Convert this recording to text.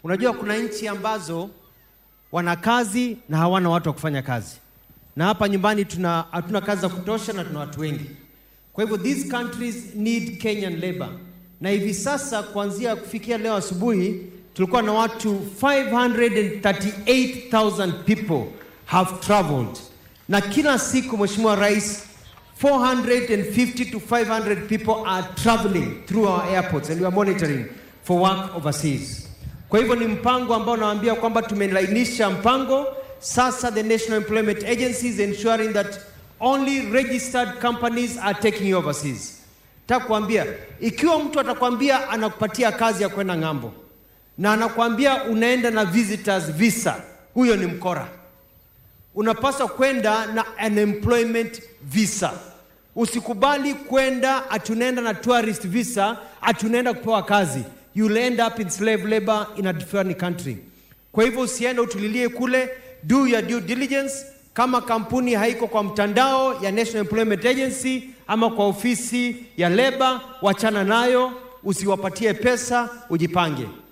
Unajua kuna nchi ambazo wana kazi na hawana watu wa kufanya kazi, na hapa nyumbani tuna hatuna kazi za kutosha na tuna watu wengi. Kwa hivyo these countries need Kenyan labor, na hivi sasa kuanzia kufikia leo asubuhi tulikuwa na watu 538,000 people have traveled, na kila siku Mheshimiwa Rais 450 to 500 people are traveling through our airports and we are monitoring for work overseas. Kwa hivyo ni mpango ambao nawaambia kwamba tumelainisha mpango sasa. The National Employment Agency is ensuring that only registered companies are taking you overseas. Nataka kuambia ikiwa mtu atakwambia anakupatia kazi ya kwenda ng'ambo na anakuambia unaenda na visitors visa, huyo ni mkora. Unapaswa kwenda na an employment visa. Usikubali kwenda atunaenda na tourist visa, atunaenda kupewa kazi. You'll end up in slave labor in a different country. Kwa hivyo usiende utulilie kule, do your due diligence. Kama kampuni haiko kwa mtandao ya National Employment Agency ama kwa ofisi ya leba, wachana nayo, usiwapatie pesa, ujipange.